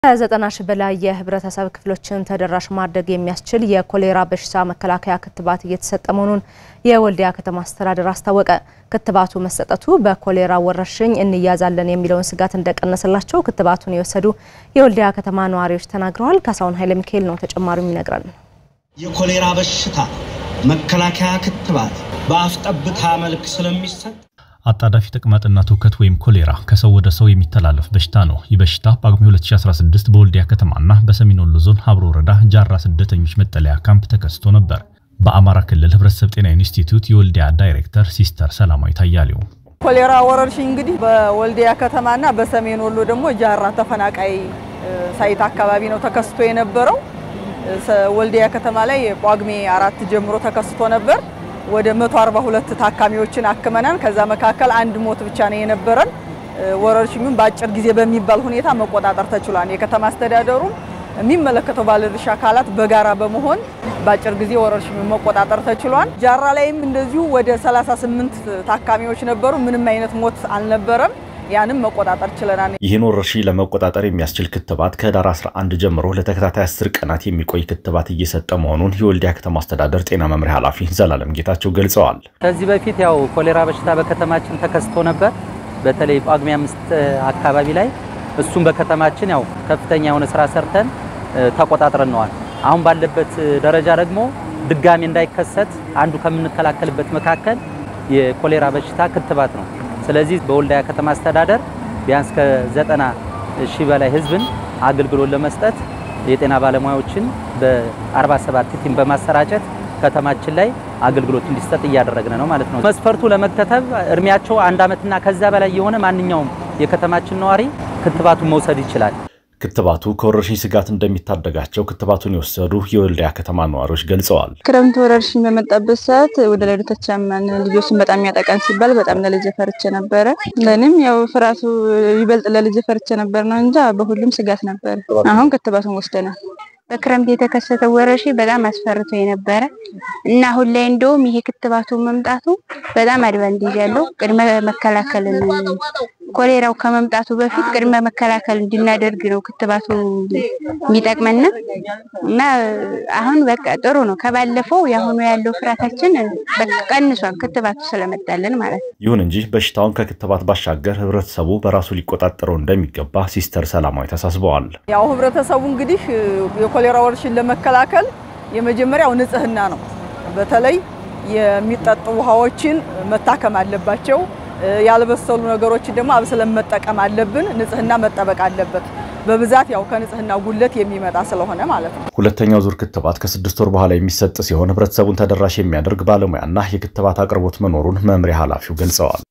ከዘጠና ሺህ በላይ የህብረተሰብ ክፍሎችን ተደራሽ ማድረግ የሚያስችል የኮሌራ በሽታ መከላከያ ክትባት እየተሰጠ መሆኑን የወልዲያ ከተማ አስተዳደር አስታወቀ። ክትባቱ መሰጠቱ በኮሌራ ወረርሽኝ እንያዛለን የሚለውን ስጋት እንደቀነሰላቸው ክትባቱን የወሰዱ የወልዲያ ከተማ ነዋሪዎች ተናግረዋል። ካሳሁን ኃይለ ሚካኤል ነው ተጨማሪው ይነግራል። የኮሌራ በሽታ መከላከያ ክትባት በአፍ ጠብታ መልክ ስለሚሰጥ አጣዳፊ ተቅማጥና ትውከት ወይም ኮሌራ ከሰው ወደ ሰው የሚተላለፍ በሽታ ነው። ይህ በሽታ በጳጉሜ 2016 በወልዲያ ከተማና በሰሜን ወሎ ዞን ሀብሮ ወረዳ ጃራ ስደተኞች መጠለያ ካምፕ ተከስቶ ነበር። በአማራ ክልል ህብረተሰብ ጤና ኢንስቲትዩት የወልዲያ ዳይሬክተር ሲስተር ሰላማዊ ታያሌው ኮሌራ ወረርሽኝ እንግዲህ በወልዲያ ከተማና በሰሜን ወሎ ደግሞ ጃራ ተፈናቃይ ሳይት አካባቢ ነው ተከስቶ የነበረው። ወልዲያ ከተማ ላይ ጳጉሜ አራት ጀምሮ ተከስቶ ነበር። ወደ 142 ታካሚዎችን አክመናል። ከዛ መካከል አንድ ሞት ብቻ ነው የነበረን። ወረርሽኙን በአጭር ጊዜ በሚባል ሁኔታ መቆጣጠር ተችሏል። የከተማ አስተዳደሩ የሚመለከተው ባለድርሻ አካላት በጋራ በመሆን በአጭር ጊዜ ወረርሽኙን መቆጣጠር ተችሏል። ጃራ ላይም እንደዚሁ ወደ 38 ታካሚዎች ነበሩ። ምንም አይነት ሞት አልነበረም። ያንም መቆጣጠር ችለናል። ይህን ወረርሽኝ ለመቆጣጠር የሚያስችል ክትባት ከህዳር 11 ጀምሮ ለተከታታይ 10 ቀናት የሚቆይ ክትባት እየሰጠ መሆኑን የወልዲያ ከተማ አስተዳደር ጤና መምሪያ ኃላፊ ዘላለም ጌታቸው ገልጸዋል። ከዚህ በፊት ያው ኮሌራ በሽታ በከተማችን ተከስቶ ነበር። በተለይ ጳጉሜ አምስት አካባቢ ላይ እሱም በከተማችን ያው ከፍተኛ የሆነ ስራ ሰርተን ተቆጣጥረነዋል። አሁን ባለበት ደረጃ ደግሞ ድጋሚ እንዳይከሰት አንዱ ከምንከላከልበት መካከል የኮሌራ በሽታ ክትባት ነው። ስለዚህ በወልዲያ ከተማ አስተዳደር ቢያንስ ከዘጠና ሺህ በላይ ህዝብን አገልግሎት ለመስጠት የጤና ባለሙያዎችን በ47 ቲም በማሰራጨት ከተማችን ላይ አገልግሎት እንዲሰጥ እያደረግን ነው ማለት ነው። መስፈርቱ ለመከተብ እድሜያቸው አንድ ዓመትና ከዛ በላይ የሆነ ማንኛውም የከተማችን ነዋሪ ክትባቱን መውሰድ ይችላል። ክትባቱ ከወረርሽኝ ስጋት እንደሚታደጋቸው ክትባቱን የወሰዱ የወልዲያ ከተማ ነዋሪዎች ገልጸዋል። ክረምት ወረርሽኝ በመጣበት ሰዓት ወደ ሌሎች አማን ልጆችን በጣም ያጠቃን ሲባል በጣም ለልጄ ፈርቼ ነበረ። ለእኔም ያው ፍርሃቱ ይበልጥ ለልጄ ፈርቼ ነበር ነው እንጂ በሁሉም ስጋት ነበር። አሁን ክትባቱን ወስደናል። በክረምት የተከሰተው ወረርሽኝ በጣም አስፈርቶ የነበረ እና አሁን ላይ እንደውም ይሄ ክትባቱ መምጣቱ በጣም አድቫንቴጅ ያለው ቅድመ መከላከልን ኮሌራው ከመምጣቱ በፊት ቅድመ መከላከል እንድናደርግ ነው ክትባቱ የሚጠቅመን እና አሁን በቃ ጥሩ ነው። ከባለፈው የአሁኑ ያለው ፍርሃታችን ቀንሷል፣ ክትባቱ ስለመጣልን ማለት ነው። ይሁን እንጂ በሽታውን ከክትባት ባሻገር ህብረተሰቡ በራሱ ሊቆጣጠረው እንደሚገባ ሲስተር ሰላማዊ ተሳስበዋል። ያው ህብረተሰቡ እንግዲህ የኮሌራ ወረርሽኝ ለመከላከል የመጀመሪያው ንጽህና ነው። በተለይ የሚጠጡ ውሃዎችን መታከም አለባቸው። ያልበሰሉ ነገሮችን ደግሞ አብስለን መጠቀም አለብን። ንጽህና መጠበቅ አለበት። በብዛት ያው ከንጽህና ጉለት የሚመጣ ስለሆነ ማለት ነው። ሁለተኛው ዙር ክትባት ከስድስት ወር በኋላ የሚሰጥ ሲሆን ህብረተሰቡን ተደራሽ የሚያደርግ ባለሙያና የክትባት አቅርቦት መኖሩን መምሪያ ኃላፊው ገልጸዋል።